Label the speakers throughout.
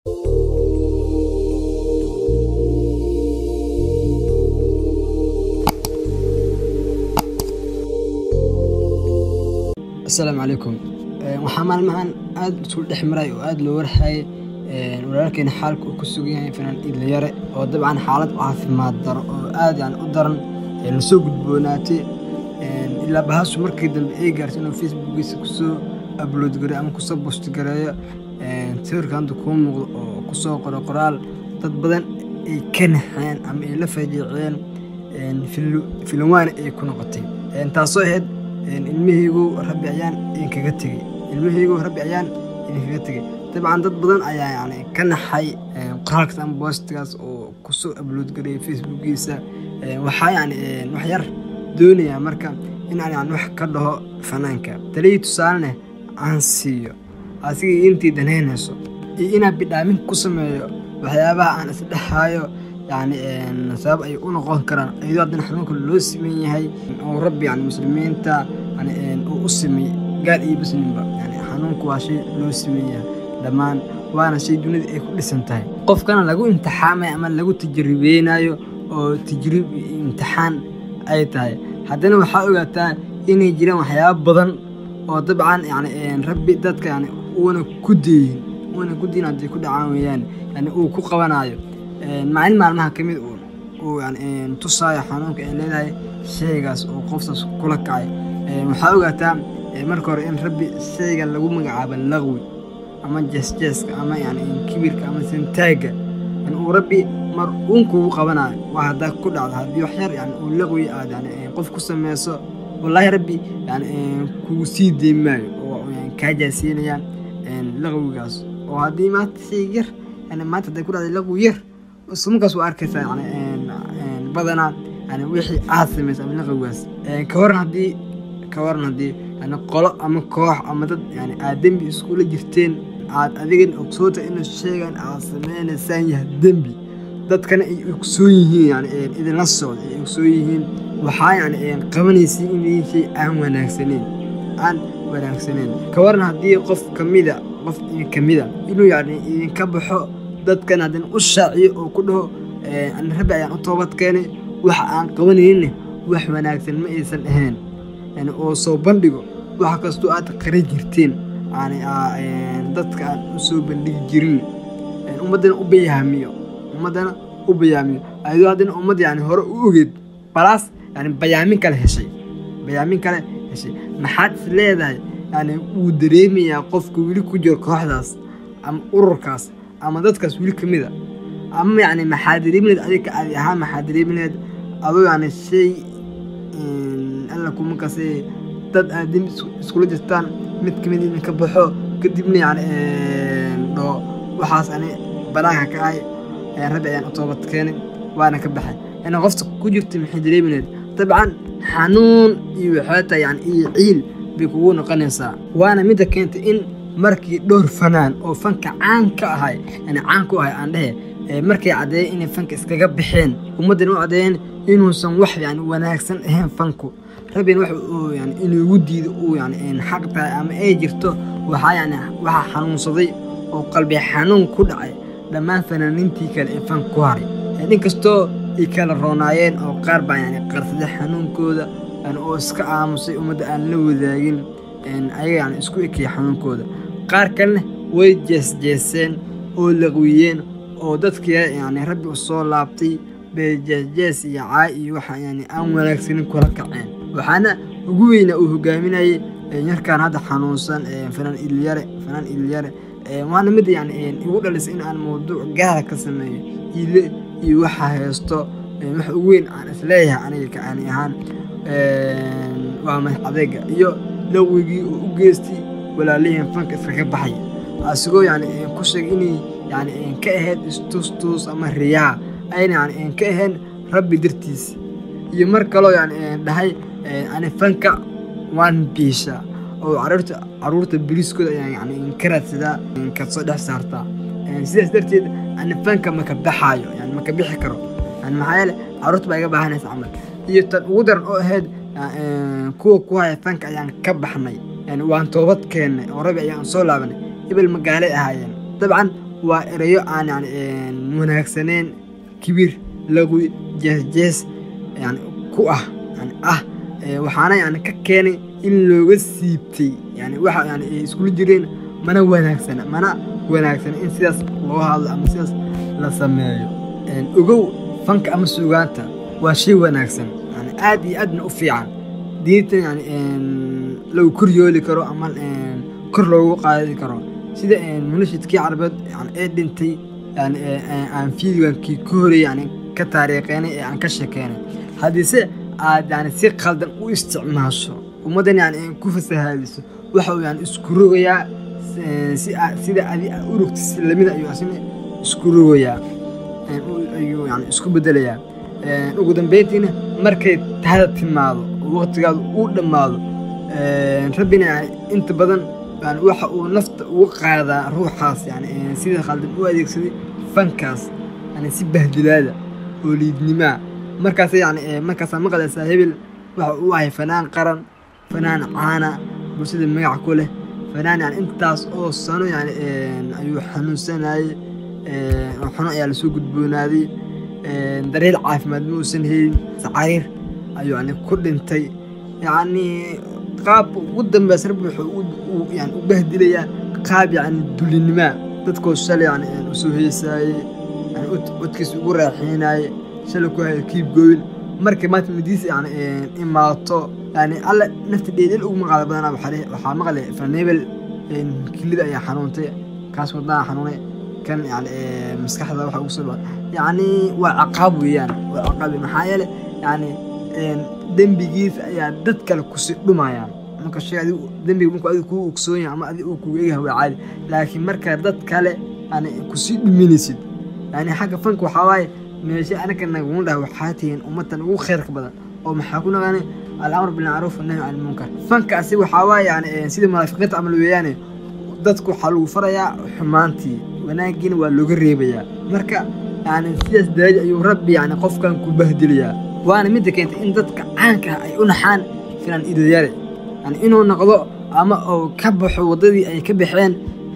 Speaker 1: asalaamu calaykum waxaa maalmahan aada isu dhex maray oo aada loo warhayay walaalkeena xaalka uu ku sugan yahay fanaan idlayare oo dabcan xaalad caafimaad daro oo aada yani u daran lasoo gudboonaatay ilaa bahaasu markii dambe ay gaartay inuu facebookiisa kusoo abload gareeyo ama kusoo bost gareeyo sawirka hadda kuu muuqdo oo kusoo qoro qoraal dad badan ay ka naxeen ama ay la fajiiceen filinwaana ay ku noqotay taasoo ahayd ilmahaygu rabbi ayaan idinkaga tegey ilmahaygu rabbi ayaan idinkaga tegey dabcan dad badan ayaa yani ka naxay qoraalkaas ama boostigaas oo kusoo abload gareeyay facebookiisa waxaa yani wax yar doonayaa marka in aan yani wax ka dhaho fanaanka taliyii tusaalene aan siiyo asigii intii danaynayso iyo inaan bidhaamin ku sameeyo waxyaabaha aan isdhexaayo yani sabab ay u noqon karaan iyadoo haddana xanuunka loo siman yahay oo rabbi yani muslimiinta yani uu u simay gaal iyo muslimba yani xanuunku waa shay loo siman yahay dhammaan waana shay dunida ay ku dhisan tahay qofkana lagu imtixaamayo ama lagu tajribeynayo oo tajriib iyo imtixaan ay tahay haddana waxaa ogaataa inay jiraan waxyaaba badan oo dabcan yani rabbi dadka yani uuna ku deeyin uuna ku deyin hadday ku dhacaan weeyaan yani uu ku qabanayo maalin maalmaha ka mid uu yani tusaayo xanuunka ay leedahay shaygaas oo qoftaas kula kacay waxaa ogaataa marka hore in rabbi shayga lagu magacaabo laqwi ama jeesjeeska ama yani kibirka ama sintaagga in uu rabbi mar uun kugu qabanayo waa haddaa ku dhacdo haddii wax yar yani uu laqwi aad yani qof ku sameyso wallaahi rabbi yani kugu sii deyn maayo oo kaa jaasiinaya laqwigaas oo haddii maanta shay yar yani maanta hadday ku dhacday laqwi yar markaas waa arkaysaa yani badanaa yani wixii aad samaysa ama laqwigaas ka waran haddii ka waran haddii yani qolo ama koox ama dad yani aad dembi iskula jirteen aad adigan ogsoota inuu sheegan aad sameynaysaan yahay dembi dadkana ay ogsoon yihiin yani idinla socda ay ogsoon yihiin waxaa yani qabanaysiin in shay aan wanaagsaneyn aan wanaagsaneyn ka waran haddii qof kamida qof kamida inuu yani idinka baxo dadkan haddana u shaaciyo oo ku dhaho rabbi ayaan u toobad keenay waxa aan qabanayninne wax wanaagsan ma aysan ahayn yani oo soo bandhigo wax kastoo aad qara jirteen yani dadka aan u soo bandhigi jirin ummaddana u bayaamiyo ummaddana u bayaamiyo ayadoo haddana ummad yani hore u ogeed balaas yani bayaamin kale heshay bayaamin kale heshay maxaad is leedahay yani wuu dareemayaa qofka weli ku jiro kooxdaas ama ururkaas ama dadkaas weli ka mida ama yani maxaa dareemineed adiga adi ahaan maxaa dareemineed adoo yani shay alla kuma kase dad aad dembi iskula jirtaan mid kamid idinka baxo kadibna yani dhaho waxaas ani banaanka ka ahay rabbi ayaan u toobad keenay waana ka baxay yani qofta ku jirta maxay dareemineed dabcan xanuun iyo waxaata yani iyo ciil bay kugu noqonaysaa waana midda keentay in markii dhowr fanaan oo fanka caan ka ahay yani caan ku ahay aan dhehe markay caddeeyeen inay fanka iskaga baxeen ummaddana u caddeeyeen inuusan wax yani wanaagsan ahayn fanku rabbina wax yani inuugu diido uu yani xaq tahay ama ay jirto waxaa yani waxaa xanuunsaday oo qalbi xanuun ku dhacay dhammaan fanaaniintii kale ee fanka ku haray inkastoo ay kala roonaayeen oo qaar baa yani qarsaday xanuunkooda oo iska aamusay ummadda aan la wadaagin ayaga yani isku ekaya xanuunkooda qaar kalena way jeesjeeseen oo laqwiyeen oo dadkii yani rabbi u soo laabtay bay jeesjees iyo caay iyo waxa yani aan wanaagsanin kula kaceen waxaana ugu weyna uu hogaaminayay yarkaan hadda xanuunsan fanaan ilyare fanaan ilyare waana mid yani igu dhalisay in aan mawduuc gaara ka sameeyo ile iyo waxa haysto wax ugu weyn aan isleeyahay aniga kaani ahaan waa madax adeega iyo laqwigii uu u geystay walaalihiin fanka iskaga baxay asigoo yani ku sheegay inay yani ka ahayd istustuus ama riyaa ayna yani ka ahayn rabbi dartiis iyo mar kaloo yani dhahay ani fanka waan biishaa oo caruurta caruurta beriiskooda ayaa yani ka raadsadaa kasoo dhex saartaa sidaas darteed ani fanka maka baxaayo yani maka bixi karo yani maxaa yeele caruurta baa iga baahanaysa camal iyo tan ugu daran oo ahayd kuwa ku haya fanka ayaan ka baxnay yani waan toobad keennay oo rabbi ayaan soo laabanay hebel magaalay ahaayeen dabcan waa erayo aan yani wanaagsaneyn kibir laqwi jees-jees yani ku ah yani ah waxaana yani ka keenay in looga siibtay yani waxa yani ay iskula jireen mana wanaagsana mana wanaagsana in sidaas loo hadlo ama sidaas la sameeyo ogow fanka ama suugaanta waa shay wanaagsan yani aad iyo aadna u fiican diinta yani lagu koryooli karo ama kor loogu qaadi karo sida munashidkii carabeed yani ee dhintay yani aan fiidwankii ka horey yani ka taariiqeynay ee aan ka sheekeynay haddiise aad yani si qaldan u isticmaasho ummaddan yani ku fasahaadiso waxa uu yani isku rogayaa sida adi u rogta si lamida ayuu asina isku rogayaa ayuu yani isku bedelayaa ugu dambeyntiina markay tahada timaado oo waqtigaadu uu dhammaado rabbina yani inta badan yani waxa uu nafta uga qaadaa ruuxaas yani sida khaldan u adeegsaday fankaas yani si bahdilaada oo liidnimaa markaas yani markaasaa maqlaysaa hebel waxa uu ahay fanaan qaran fanaan caana bulshada magac ku leh fanaan yani intaas oo sano yani ayuu xanuunsanayey oo xuno ayaa lasoo gudboonaaday daryeel caafimaad ma uusan helin sacariir ayuu yani ku dhintay yacni qaab ugu dambeys rabbi wuxuu yani u bahdilayaa qaab yani dulinimaa dadkoo shalay yani usoo heesaayey yani codkiisa ugu raaxiinaaye shalay ku haya kiib gooyin markay maanta madiisa yani imaato yani alle nafta dheedhel ugu maqaala badanaa waxaa maqlay fanebel kilida ayaa xanuuntay kaas wadnaha xanuunay kan yani maskaxda waxa ugu soo yani waa caqaab weeyaan waa caqaab maxaa yeele yani dembigiisa ayaa dad kale kusii dhumayaan marka shay adigu dembiga markuu adigu kuu ogsoon yahay ama adigu uu kugu egyahay waa caadi laakiin markaa dad kale yani kusii dhuminaysid yani xagga fanka waxaa waaye meesha anaka naguma dhaha waxaa tihiin ummatan ugu khayrka badan oo maxaa ku naqaanay alamr bilmacruuf annahy can ilmunkar fankaasi waxaa waaye yani sida munaafiqiinta camal weeyaane dadku waxaa lagu farayaa xumaantii wanaagiina waa looga reebayaa marka yani sidaas daraja ayuu rabbi yani qofkan ku bahdilayaa waana midda keentay in dadka caanka ah ay u naxaan filan idoyare yani inuu noqdo ama uu ka baxo waddadii ay ka baxeen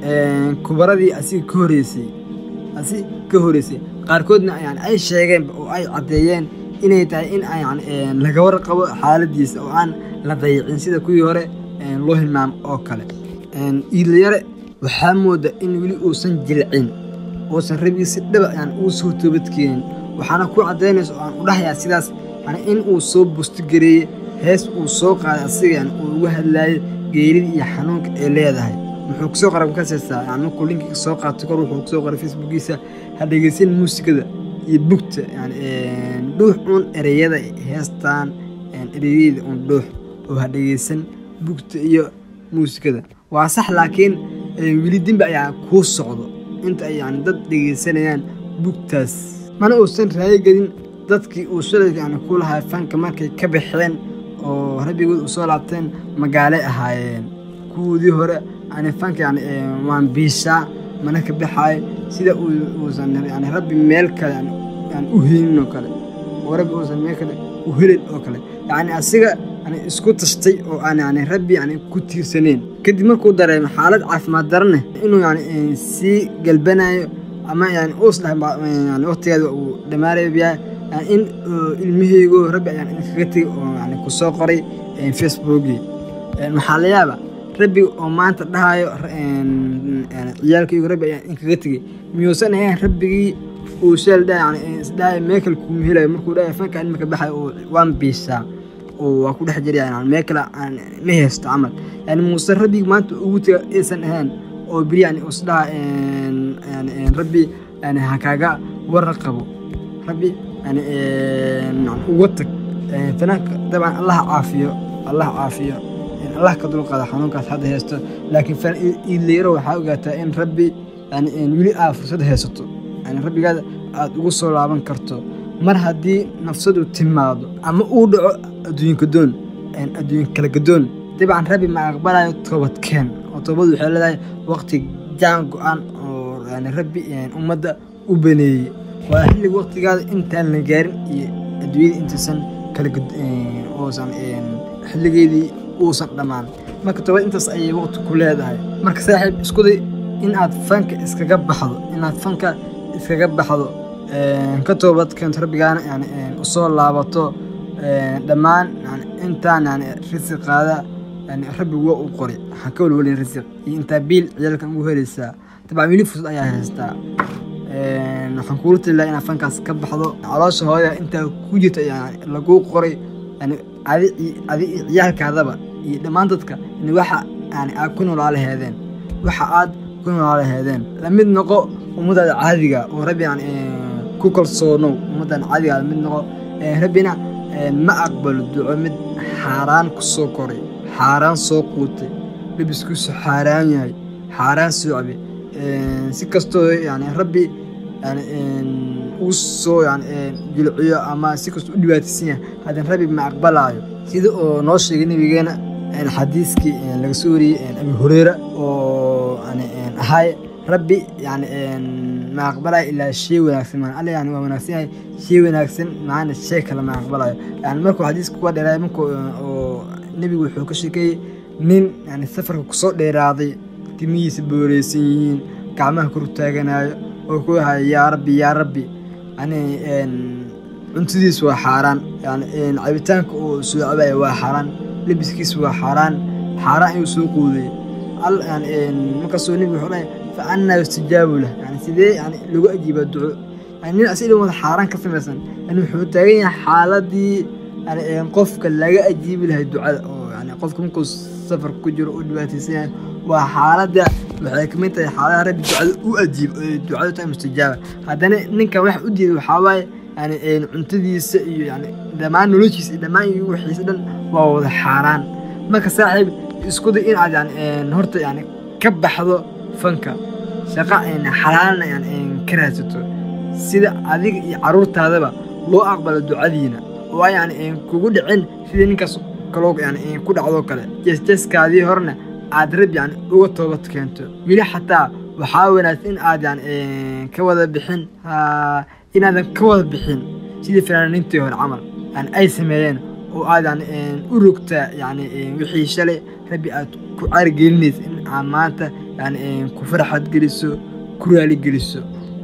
Speaker 1: kubaradii asiga ka horeysay asi ka horeysay qaarkoodna yani ay sheegeen oo ay caddeeyeen inay tahay in yani laga warqabo xaaladiisa oo aan la dayicin sida kuwii hore loo hilmaamo oo kale iidlayare waxaa mooda in weli uusan jilcin uusan rabigiisi dhaba yani uu soo toobadkeenin waxaana ku caddaynaysa oo aan u dhahayaa sidaas yani in uu soo bustigareeyey hees uu soo qaaday asiga yani uu uga hadlaayay geeridii iyo xanuunka ay leedahay muxuu kusoo qoray makasaysaa yani markuu linkii soo qaatay kor wuxuu kusoo qoray facebookiisa ha dhegeysan muusikada iyo bugta yani dhuux uun ereyada heestaan ereyada uun dhuux oo ha dhegeysan bugta iyo muusikada waa sax laakiin weli dembi ayaa kuu socdo inta ay yani dad dhegeysanayaan bugtaas mana uusan raayogelin dadkii uu shalay yani ku lahaa fanka markay ka baxeen oo rabbigood u soo laabteen magaalay ahaayeen kuwoodii hore yani fanka yani waan biishaa mana ka baxaayo sida uusan yani rabbi meel kale yani u helin oo kale oo rabbi uusan meel kale u helin oo kale yani asiga yani isku tashtay oo aan yani rabbi yani ku tiirsaneen kadib markuu dareemo xaalad caafimaad darane inuu yani sii galbanayo ama yani uus dhahay yani waqtigeeda uu dhammaanayo yahay yani in ilmaheygo rabbi ayaan inkaga tegay oo yani kusoo qoray facebookii maxaa la yaaba rabbi oo maanta dhahayo ciyaalkaygu rabbi ayaan inkaga tegey miyuusan ahayn rabbigii uu sheel dha yani isdhahay meekal kuma helayo markuu dhahay fanka imika baxay oo waan biisaa oo waa ku dhex jiraya yani meel kale aan ma haysto camal yani muuse rabbigi maanta ugu tega aysan ahayn oo beri yani isdhaha yani rabbi yani ha kaaga warra qabo rabbi yani uga tag fanaanka dabcan allah caafiyo allah caafiyo allah ka dulqaada xanuunkaas hadda haysto laakiin iidleyro waxaa ogaataa in rabbi yani weli aad fursad haysato yani rabbigaada aada ugu soo laaban karto mar haddii nafsadu timaado ama uu dhaco adduunka doon adduunka kala gadoon dabcan rabbi ma aqbalayo toobadkeen oo toobadu waxay leedahay waqti jaan go-an oo yani rabbi ummadda u baneeyey waa xilliga waqtigaada intaan la gaarin iyo adduunyada intaysan kala uusan xilligeedii uusan dhammaan marka toobad intaas ayay waqti ku leedahay marka saaxiib iskuday in aad fanka iskaga baxdo inaad fanka iskaga baxdo ka toobad keento rabbigaana yani usoo laabato dhammaan yani intaan yani risiqaada yani rabbi waa u qori waxaa ka walwalin risiq iyo intaa biil ciyaalkan ugu helaysaa dabcan weli fursad ayaa haystaa waxaan kuula tali lahaa inaad fankaas ka baxdo caloosha hooya intaa ku jirta yani laguu qoray yani adi adi ciyaalkaadaba iyo dhammaan dadka in waxa yani aad ku noolaalaheedeen waxa aad ku noolaalaheedeen lamid noqo ummadaada caadiga oo rabbi yani ku kalsoonow ummaddan caadiga lamid noqo rabbina ma aqbalo duco mid xaaraan ku soo koray xaaraan soo quutay labiskuusu xaaraan yahay xaaraan soo cabe si kastoo yani rabbi yani uu soo yani jilciyo ama si kastoo u dhibaataysan yahay haddana rabbi ma aqbalaayo sida oo noo sheegay nabigeena xadiiskii laga soo wariyey abi hureyra oo yani ahay rabbi yani ma aqbalayo ilaa shay wanaagsan maan alle yani waa wanaagsan yahay shay wanaagsan maana shay kale ma aqbalayo yani markuu xadiiska kuwa dheeraay markuu oo nebigu wuxuu ka sheekeeyey nin yani safarka kusoo dheeraaday timihiisa booreysan yihiin gacmaha kor taaganaayo oo ku haya yaa rabbi yaa rabbi yani cuntadiisu waa xaaraan yani cabitaanka uu soo cabaya waa xaaraan lebiskiisu waa xaaraan xaaraan ayuu soo quudayay markaasuu nebigu wuxuu dhahay fa annaa yustijaabu lah yani sidee yani lagu ajiibaa duco yani nin asiga wada xaaraan ka samaysan yani wuxuu taagan yahay xaaladii yani qofka laga ajiibi lahay ducada oo yani qofka markuu safar ku jiro u dhibaataysan yahay waa xaaladda waxay kamid tahay xaaladaha rabbi ducada u ajiib ducadu tahay mustajaaba haddana ninkan wax u diiday waxaa waaye yani cuntadiisa iyo yani dhammaan noloshiisa iyo dhammaan iyo wixiisa dhan waa wada xaaraan marka saaxiib isku day in aad yani horta yani ka baxdo fanka shaqa xalaalna yani ka raadsato sida adiga iyo caruurtaadaba loo aqbalo ducadiina oo ay yani kugu dhicin sidii ninkaas kaloo yani ku dhacdoo kale jeesjeeskaadii horena aad rab yani uga toobad keento weli xataa waxaa wanaagsan in aad yani ka wada bixin inaadan ka wada bixin sidii fanaaniintii hore camal yani ay sameeyeen oo aad yani u rogtaa yani wixii shalay rabbi aad ku caarigelinaysa in aad maanta yani ku farxad geliso ku raali geliso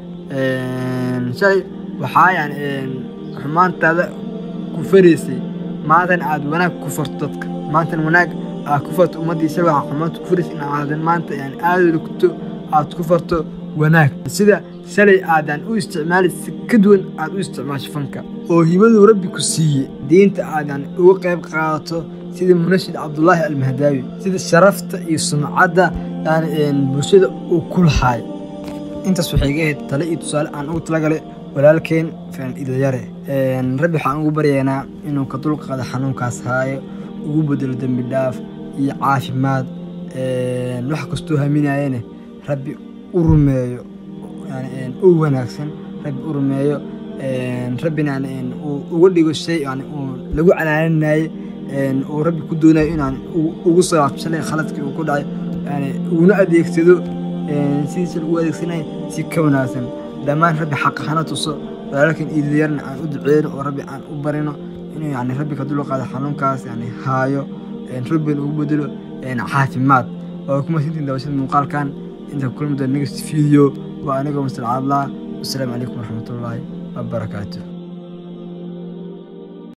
Speaker 1: shalay waxaa yani xumaantaada ku faraysay maantana aad wanaag ku farto dadka maantana wanaag aad ku farto ummaddii shalay waxaa xumaanta ku faraysay in aadan maanta yani aada rogto aad ku farto wanaag sida shalay aadaan u isticmaali si ka duwan aad u isticmaasho fanka oo hibaduu rabbi ku siiyey diinta aadaan uga qayb qaadato sida munashid cabdulaahi almahdaawi sida sharafta iyo sumcadda yani bulshada uu ku lahaay intaas waxay iga ahayd tale iyo tusaale aan ugu talagalay walaalkeen fanaan idalyare rabbi waxaan ugu baryaynaa inuu ka dulqaado xanuunkaas haayo ugu bedelo dembi dhaaf iyo caafimaad wax kastoo haminayene rabbi u rumeeyo yani u wanaagsan rabbi u rumeeyo rabbina yani uu uga dhigo shay yani uu lagu canaaninaye uu rabbi ku doonayo inaan ugu soo laabshalay khaladkii uu ku dhacay yani uguna adeegsado sidiisa lagu adeegsanaya si ka wanaagsan dhammaan rabbi xaqa hana tuso walaalkan iidadyarna aan u duceyno oo rabbi aan u barino inuu yani rabbi ka dulqaado xanuunkaas yani haayo rabbina ugu bedelo caafimaad oo kuma sintiin daawashada muuqaalkan inta kulmi doon next video waa anigoo mustaqaadlaa wasalaamu calaykum waraxmatullaahi wabarakaatuh